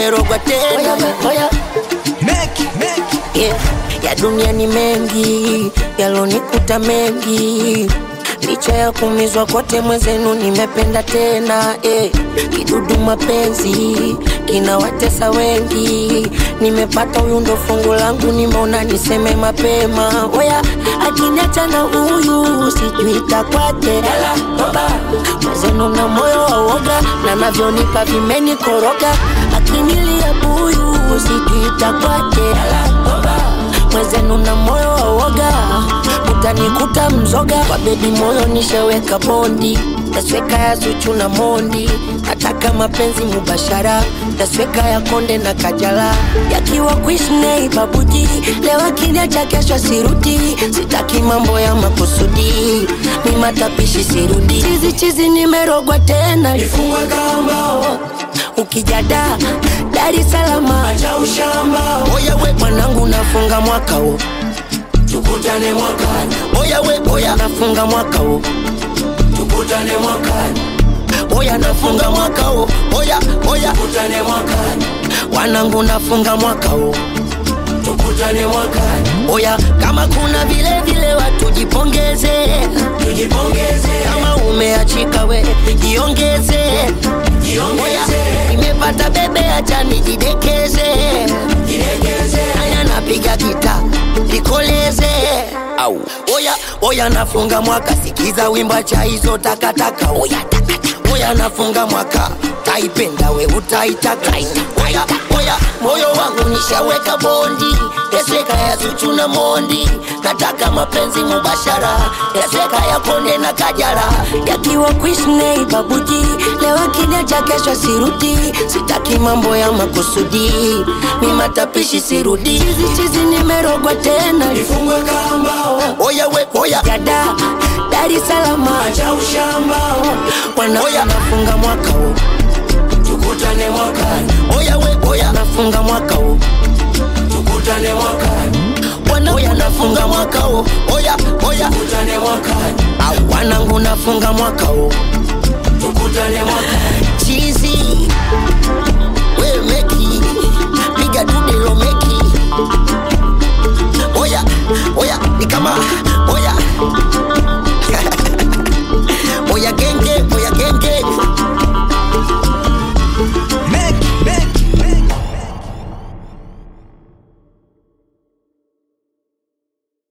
nimerogwa tena oya, Make, make. yeah. ya dunia ni mengi yalonikuta mengi licha ya kumizwa kote mwenzenu nimependa tena eh. kidudu mapenzi kinawatesa wengi nimepata huyu ndo fungu langu nimeona niseme mapema oya akiniacha na huyu sijui takwaje mwenzenu na moyo wa uoga na navyonipa vimenikoroga akinilia buyu sijui takwaje mwenzenu na moyo wa uoga utanikuta mzoga kwa bebi moyo nishaweka bondi tasweka ya zuchu na mondi nataka mapenzi mubashara tasweka ya konde na kajala yakiwa kuishnei babuji leo akinia cha kesho sirudi sitaki mambo ya makusudi ni matapishi sirudi chizi chizi nimerogwa tena Ifungwe kamba, ukijada Dar es Salaam acha ushamba. oya we mwanangu nafunga mwaka huu Tukutane mwakani, oya we oya nafunga mwaka huu tukutane mwakani, oya nafunga mwaka huu oya oya tukutane mwakani, wanangu nafunga mwaka huu tukutane mwakani. oya kama kuna vile vile watu jipongeze Tujipongeze, kama umeachika we jiongeze oya jiongeze, nimepata bebe acha nijidekeze jilegeze. haya napiga gita likoleze au oya oya nafunga mwaka sikiza wimba cha hizo takataka oya takataka oya nafunga mwaka taipenda we utaitaka oya oya moyo wangu nishaweka bondi yaseka ya zuchu na mondi nataka mapenzi mubashara yaseka ya konde na kajara yakiwa kuishnei babuji leo akinia cha kesho sirudi sitaki mambo ya makusudi mi matapishi sirudi chizi chizi nimerogwa tena Ifungwe kamba, oya we oya jada Dar es Salaam acha ushamba. wana oya nafunga mwaka huu Tukutane mwakani, oya we oya nafunga mwaka huu tukutane mwakani, wana oya nafunga mwaka huu oya oya tukutane mwakani, au wanangu nafunga mwaka huu tukutane mwakani. chizi we meki piga dudelo meki oya oya ni kama oya oya geng